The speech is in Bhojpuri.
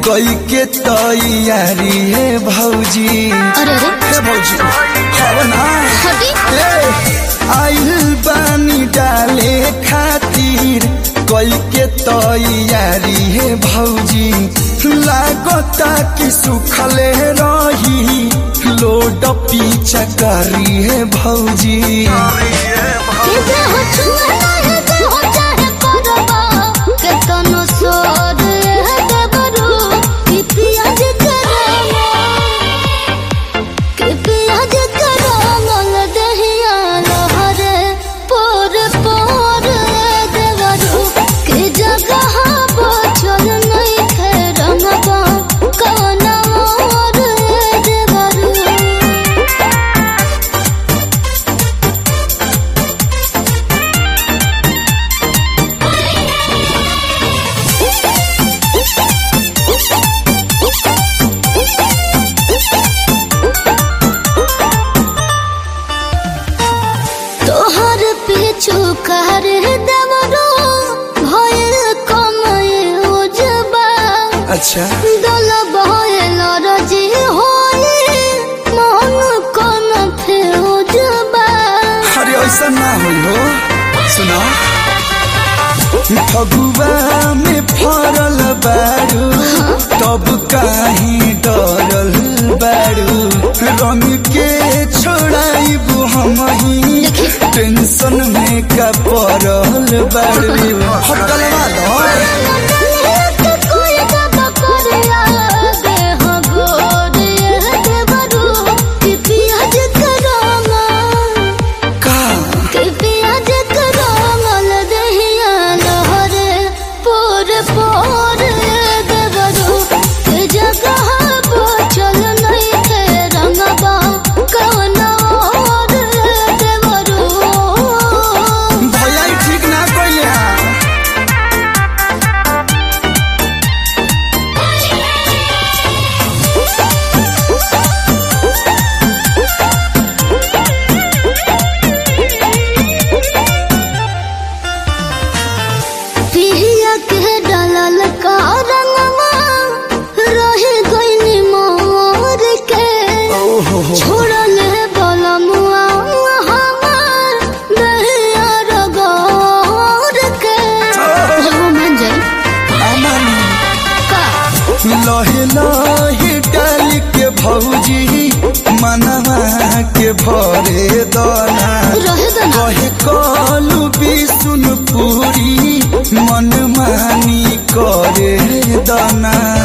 कोई के तैयारी है भौजी अरे अरे हे भौजी हव ना हटी ए, आइल बानी डाले खातिर कोई के तैयारी है भौजी लागता कि सुखले रही लोड पीछा करी है भौजी के हो छुआ है के हो चाहे करबा के तनो सोर है देबरू कि पियाज करमो कि पियाज करमो दहिया लहरे पोर पोर देवरू कि जगह बचल नहीं थे रंगबा कौन और देवरू तोहर पीछू कर देवरो भयल कमय उजबा अच्छा दल भयल रजी होली मन कन फेउजबा अरे ऐसा ना होई हो सुना फगुआ में फरल बारू तब काहे डरल बारू रंग के छोड़ाइबू हम ही टेंशन में का पड़ल बारू हटलवा दो का पियाज करमल दहिया लहरे पोर पोर देवरू के जगह बचल नहीं थे रंगबा कौन और देवरू भैया ई ठीक ना कइले हां पिहिया के डालल का रंगवा रहे गइनी मोर के ओहो हो छोड़ल बलमुआ हमार दहिया रगोर के हो मन जाई अमन का लहे लहे डाल के भौजी मनवा के भरे दना रहे दना कहे कलू बिसुन पूरी मन मानी करे दना